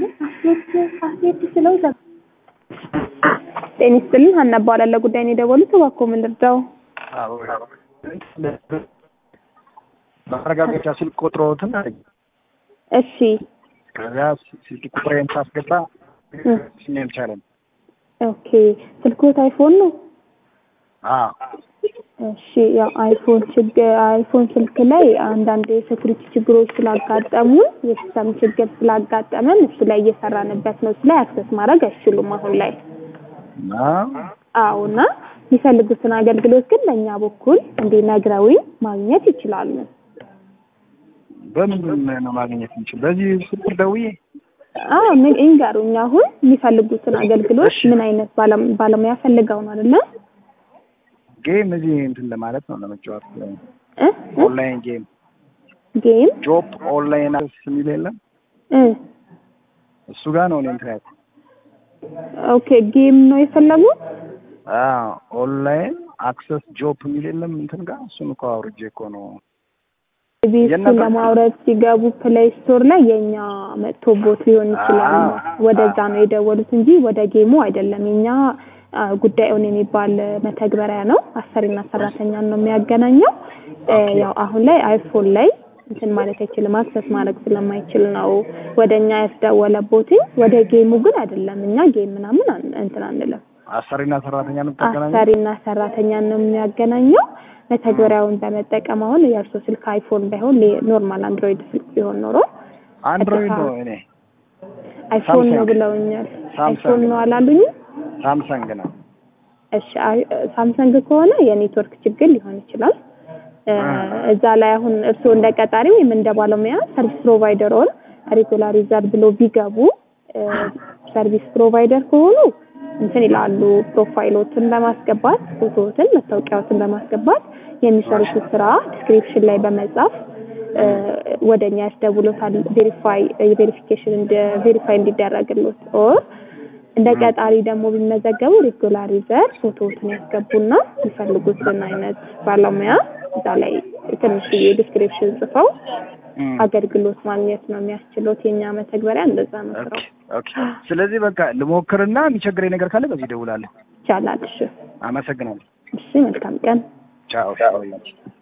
ስለው ጤና ይስጥልን ሀና እባላለሁ። ጉዳይ ነው የደወሉት። እባክዎ ምን ልርዳው? ማረጋገጫ ስልክ ቁጥሮትን አለኝ። እሺ ከዚያ ስልክ ቁጥሬን ሳስገባ ስሜ አልቻለም። ኦኬ ስልክዎት አይፎን ነው? አዎ እሺ ያው አይፎን ችግር አይፎን ስልክ ላይ አንዳንድ የሴኩሪቲ ችግሮች ስላጋጠሙ የሲስተም ችግር ስላጋጠመን እሱ ላይ እየሰራንበት ነው። እሱ ላይ አክሰስ ማድረግ አይችሉም አሁን ላይ። እና አዎ እና የሚፈልጉትን አገልግሎት ግን በእኛ በኩል እንዲህ ነግረውኝ ማግኘት ይችላሉ። በምንድን ነው ማግኘት የምችል? በዚህ ስልክ ደውዬ አዎ ምን- ይንገሩኝ። አሁን የሚፈልጉትን አገልግሎት እሺ። ምን አይነት ባለም- ባለሙያ ፈልገው ነው አይደለ? ጌም እዚህ እንትን ለማለት ነው ለመጫወት እ? እ? ኦንላይን ጌም ጌም ጆብ ኦንላይን አክሰስ የሚል የለም እ እሱ ጋር ነው እኔ እንትን ያልኩት። ኦኬ ጌም ነው የፈለጉት? አዎ ኦንላይን አክሰስ ጆብ የሚል የለም እንትን ጋር እሱን እኮ አውርጄ እኮ ነው እዚህ እሱን የእናንተ- ለማውረድ ሲገቡ ፕሌይ ስቶር ላይ የኛ መጥቶ ቦት ሊሆን ይችላል። አዎ። ወደዛ ነው የደወሉት እንጂ ወደ ጌሙ አይደለም። የኛ አ፣ ጉዳዩን የሚባል መተግበሪያ ነው። አሰሪና ሰራተኛን ነው የሚያገናኘው። እ፣ ያው አሁን ላይ አይፎን ላይ እንትን ማለት አይችልም፣ አክሰስ ማድረግ ስለማይችል ነው ወደ እኛ ያስደወለቦት። ወደ ጌሙ ግን አይደለም። እኛ ጌም ምናምን አን- እንትን አንልም። አሰሪና ሰራተኛ ነው የምታገናኘው? አሰሪና ሰራተኛን ነው የሚያገናኘው። መተግበሪያውን በመጠቀም አሁን የእርሶ ስልክ አይፎን ባይሆን ሌ- ኖርማል አንድሮይድ ስልክ ቢሆን ኖሮ አንድሮይድ ነው እኔ አይፎን ነው ሳምሰንግ። ብለውኛል። ሳምሰንግ አይፎን ነው አላሉኝም? ሳምሰንግ ነው። እሺ አይ- ሳምሰንግ ከሆነ የኔትወርክ ችግር ሊሆን ይችላል። እ፣ እዛ ላይ አሁን እርስዎ እንደ ቀጣሪ ወይም እንደ ባለሙያ ሰርቪስ ፕሮቫይደር ኦር ሬጉላር ዩዘር ብሎ ቢገቡ እ፣ ሰርቪስ ፕሮቫይደር ከሆኑ እንትን ይላሉ ፕሮፋይሎትን በማስገባት ፎቶዎትን፣ መታወቂያዎትን በማስገባት የሚሰሩትን ስራ ዲስክሪፕሽን ላይ በመጻፍ እ፣ ወደኛ ያስደውሎታል ቬሪፋይ የቬሪፊኬሽን እንደ ቬሪፋይ እንዲደረግሎት ኦር እንደ ቀጣሪ ደግሞ ቢመዘገቡ ሬጉላር ዩዘር ፎቶዎትን ያስገቡና የሚፈልጉትን አይነት ባለሙያ እዛ ላይ ትንሽዬ ዲስክሪፕሽን ጽፈው እም። አገልግሎት ማግኘት ነው የሚያስችሉት። የኛ መተግበሪያ እንደዛ ነው ኦኬ ስራው። ኦኬ። ስለዚህ በቃ ልሞክርና የሚቸግረኝ ነገር ካለ በዚህ እደውላለሁ። ይቻላል። እሺ፣ አመሰግናለሁ። እሺ፣ መልካም ቀን። ቻው።